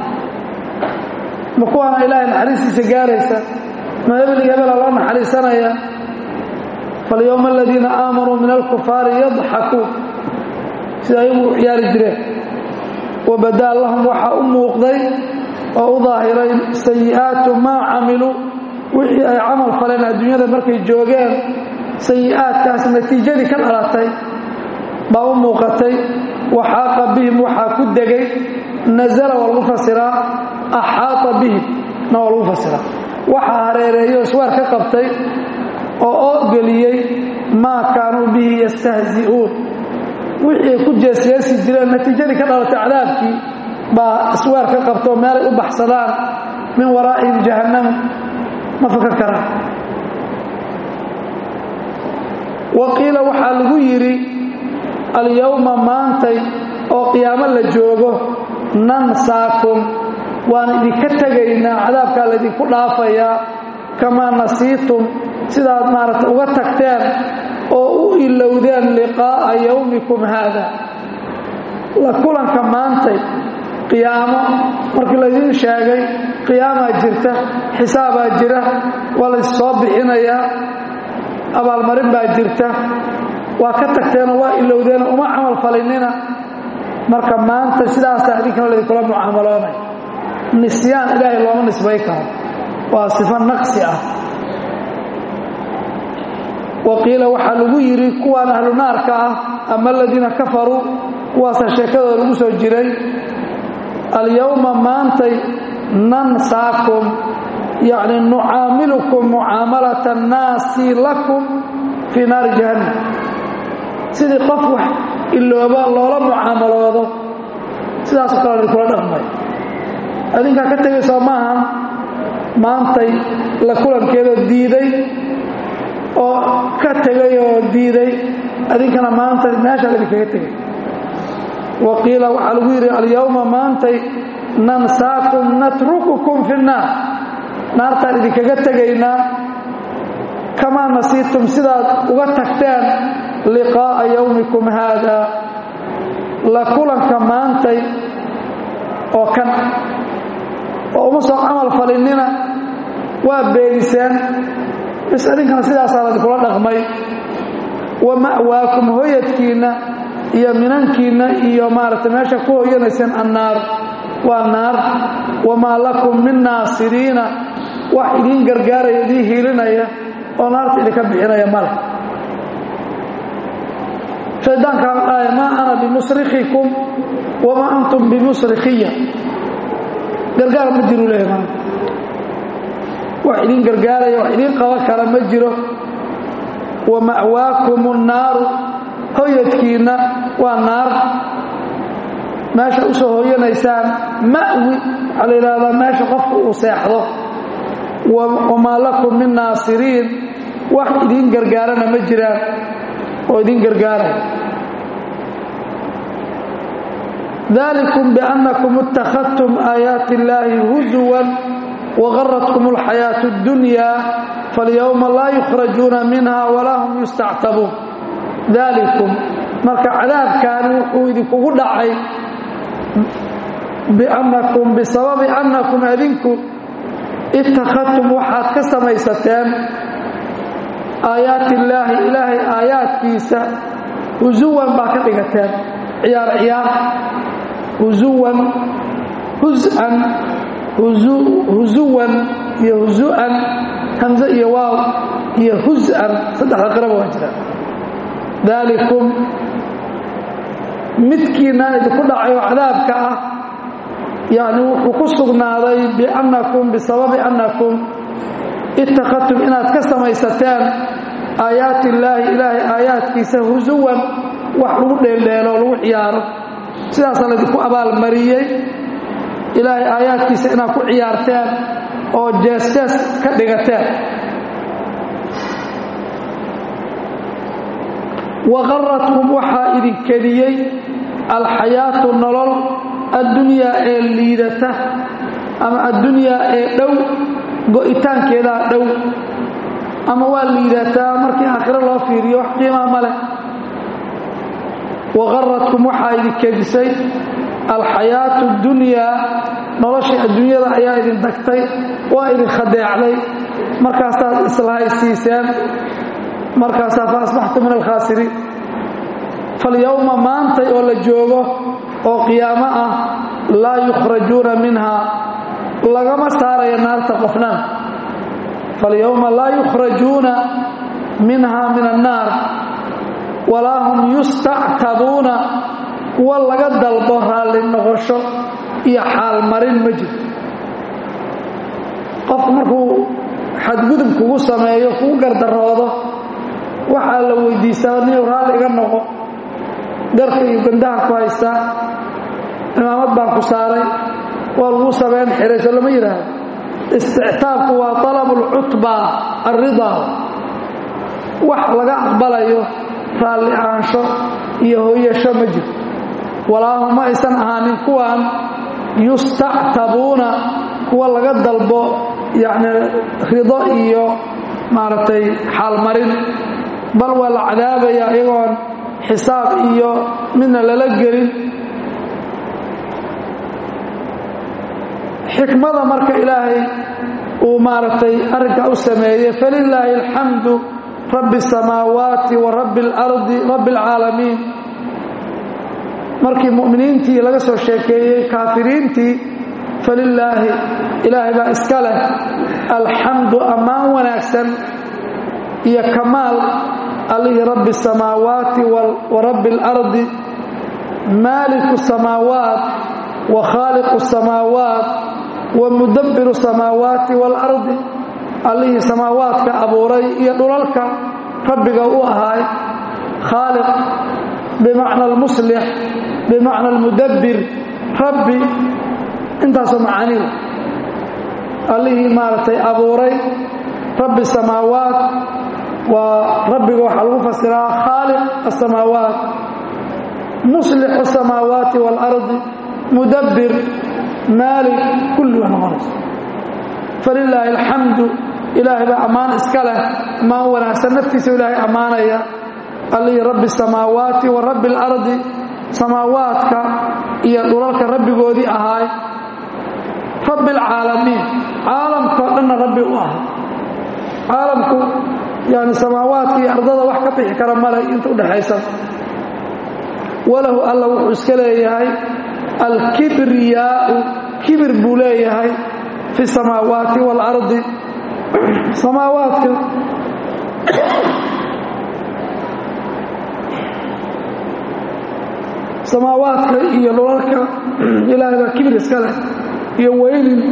ma kuwaana ilaahay naxariistiisa gaaraysa ma hebel iyo hebela loo naxariisanaya falyowma aladiina aamanuu min alkufaari yadxakuun sida ayagu u ciyaari jireen wabadaa lahum waxaa u muuqday oo u daahiray sayi'aatu maa camiluu wixii ay camal faleen adduunyada markay joogeen sayi'aadkaas natiijadii ka dhalatay baa u muuqatay waxaaqa bihim waxaa ku degay nazala waa lagu fasiraa axaata bihim na waa lagu fasiraa waxaa hareereeyo iswaar ka qabtay oo oo geliyey maa kaanuu bihi yastahzi'uun wixii ay ku jeesjeesi jireen natiijadii ka dhalatay cadaabkii baa iswaar ka qabtoo meelay u baxsadaan min waraa'ihim jahannam ma fakan karaan wa qiila waxaa lagu yidhi alyowma maantay oo qiyaamo la joogo nansaakum waan idinka tegaynaa cadaabkaa laydinku dhaafayaa kamaa nasiitum sidaad maaragta uga tagteen oo u ilowdeen liqaa'a yowmikum haada la kulanka maantay qiyaamo markii laydiin sheegay qiyaamaa jirta xisaabaa jira waa lays soo bixinayaa abaalmarin baa jirta waa ka tagteenoo waa ilowdeen uma camal falinina marka maanta sidaasaa idinkana laydinkula mucaamaloonay nisyaan ilaahay looma nisbay karo waa sifo naqsi ah wa qiila waxaa lagu yidhi kuwaan ahlu naarka ah ama aladiina kafaruu kuwaasaa sheekadooda lagu soo jiray alyowma maantay nansaakum yacni nucaamilukum mucaamalata annaasi lakum fii naari jahannam sidii qof wax ilooba loola mucaamaloodo sidaasoo kale idinkula dhaqmay adinkaa ka tegaysoo maahan maantay la kulankeedoo diiday oo ka tegay oo diiday adinkana maanta meeshaa idinkaga tegay wa qiila waxaa lagu yidhi alyowma maantay nansaakum natrukukum fi nnaar naartaan idinkaga tegaynaa kamaa nasiitum sidaad uga tagteen liqaa'a yowmikum haada la kulanka maantay oo kan oo uma soo camal falinnina waa beeniseen bis idinkana sidaasaa ladinkula dhaqmay wa ma'waakum hoyadkiinna iyo minankiinna iyo maaragtay meesha ku hoyanayseen annaar waa naar wamaa lakum min naasiriina wax idiin gargaaraya idiin hiilinaya oo naarta idinka bixinaya male shaydaankaa dhaaya maa ana bimusrikikum wamaa antum bimusrikiya gargaar ma jiru leeya maanta wax idiin gargaaraya wax idiin qaban kara ma jiro wa ma'waakum annaaru hoyadkiinna waa naar meesha u soo hoyanaysaan ma'wi waxaa la yidhahdaa meesha qofka uu seexdo wamaa lakum min naasiriin wax idiin gargaarana ma jiraan oo idiin gargaaraya dalikum biannakum ittakhadtum aayaati illaahi huzuwan wagaratkum alxayaatu اddunya falyowma laa yukhrajuuna minha walaa hum yustactabuun dalikum marka cadaabkaani wuxuu idinkugu dhacay biannakum bisababi annakum adinku ittakhadtum waxaad ka samaysateen aayaati illaahi ilaahay aayaadkiisa husuwan baa ka dhigateen ciyaar ciyaar husuwan husan husuwan iyo husu'an hamze iyo waaw iyo husan saddexda qiraba waa jira daalikum midkiinaan idinku dhacay oo cadaabka ah yacni wuxuu ku sugnaaday biannakum bisababi annakum ittakhadtum inaad ka samaysateen aayaati illaahi ilaahay aayaadkiisa husuwan wax lagu dheeldheelo lagu ciyaaro sidaasaa laydinku abaalmariyey ilaahay aayaadkiisa inaad ku ciyaarteen oo jees-jees ka dhigateen waqaratkum waxaa idin kediyey alxayaatu nolol addunyaa ee liidata ama addunyaa ee dhow go'itaankeedaa dhow ama waa liidataa markii aakhiro loo fiiriyo wax qiimaa ma leh waqaratkum waxaa idin kedisay alxayaatu اddunyaa noloshii adduunyada ayaa idin dagtay waa idin khadeecday markaasaad islahaysiiseen markaasaa fa asbaxtu min alkhaasiriin falyowma maantay oo la joogo oo qiyaamo ah laa yukhrajuuna minhaa lagama saarayo naarta qofnaan falyowma laa yukhrajuuna minhaa min annaar walaa hum yustactabuuna kuwa laga dalbo raalli noqosho iyo xaalmarin ma jiro qofku markuu xadgudub kugu sameeyo kugu gardaroodo waxaa la weydiistaa niyow raalli iga noqo garka iyo gandaha ku haystaa cimaamad baan ku saaray waa laguu sameyn xirayso lama yidhaahdo istictaabku waa talabu alcutba alridaa wax laga aqbalayo raalli ahaansho iyo hooyasho ma jirto walaahum ma aysan ahaanin kuwan yustactabuuna kuwa laga dalbo yacni rido iyo maaragtay xaalmarin bal waa la cadaabaya iyagoon xisaab iyo midna lala gelin xikmada marka ilaahay uu maaragtay arrinkaa u sameeyey falilaahi alxamdu rabbi الsamaawaati wa rabbi اlardi rabbi اlcaalamiin markii mu'miniintii laga soo sheekeeyey kaafiriintii falilaahi ilaahay baa iska leh alxamdu ammaan wanaagsan iyo kamaal allihii rabbi الsamaawaati wa rabbi اlardi maaliku الsamaawaat wa khaaliqu الsamaawaat wa mudabbiru الsamaawaati wاlardi allihii samaawaadka abuuray iyo dhulalka rabbiga u ahaay khaaliq bimacna almuslix bimacna almudabbir rabbi intaasoo macaaniida allihii maaragtay abuuray rabbi samaawaat waa rabbiga waxaa lagu fasiraa khaaliq asamaawaat muslix asamaawaati waalardi mudabbir maalik kulli waa noqonaysa falilaahi alxamdu ilaahay baa ammaan iska leh ammaan wanaagsan naftiisa ilaahay ammaanaya allihii rabbi samaawaati wa rabbi اlardi samaawaadka iyo dhulalka rabbigoodii ahaay rabbi اlcaalamiin caalamkao dhanna rabbi u ahay caalamku yani samaawaadka iyo ardada wax ka bixi kara male inta udhexaysa walahu alla wuxuu iska leeyahay alkibriyaau kibir buu leeyahay fi samaawaati waalardi samaawaadka samaawaadka iyo dhulalka ilaahay baa kibir iska leh iyo weynin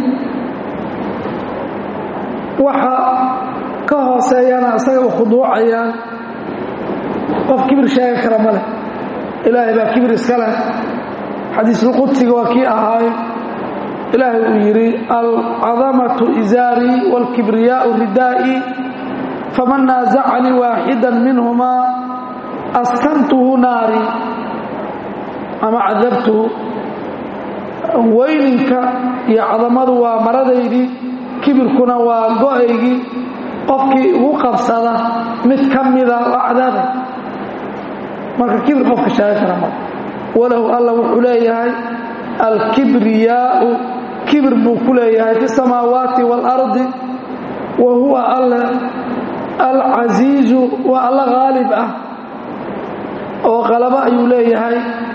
waxa ka hooseeyana isaga u khuduucayaan qof kibir sheegi kara ma leh ilaahay baa kibir iska leh xadiisulqudsiga waa kii ahaay ilaahay uu yidhi alcadamatu izaarii wاlkibriyaau ridaa'i faman naasacanii waaxida minhumaa askantuhu naari ama cadabtuhu weyninka iyo cadamadu waa maradaydii kibirkuna waa go-aygii qofkii ugu qabsada mid ka mida waa cadaabay marka kibir qofka sheegi kara ma walahu alla wuxuu leeyahay alkibriyaau kibir buu ku leeyahay fi samaawaati waalardi wa huwa alle alcasiizu waa alla haalib ah oo qalabo ayuu leeyahay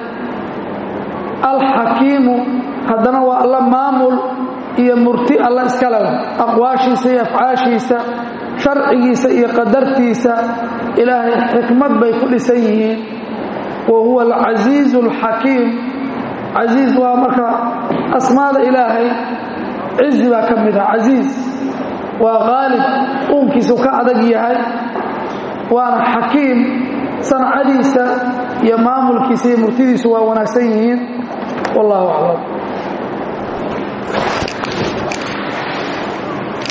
alxakiimu haddana waa alla maamul iyo murti alla iskale aqwaashiisa iyo afcaashiisa sharcigiisa iyo qadartiisa ilaahay xikmad bay ku dhisan yihiin wa huwa alcasiizu alxakiim casiiz waa marka asmaada ilaahay cizi baa ka mid ah casiiz waa qaalib uunkiisu ka adag yahay waana xakiim sancadiisa iyo maamulkiisa iyo murtidiisu waa wanaagsan yihiin wallahu aclam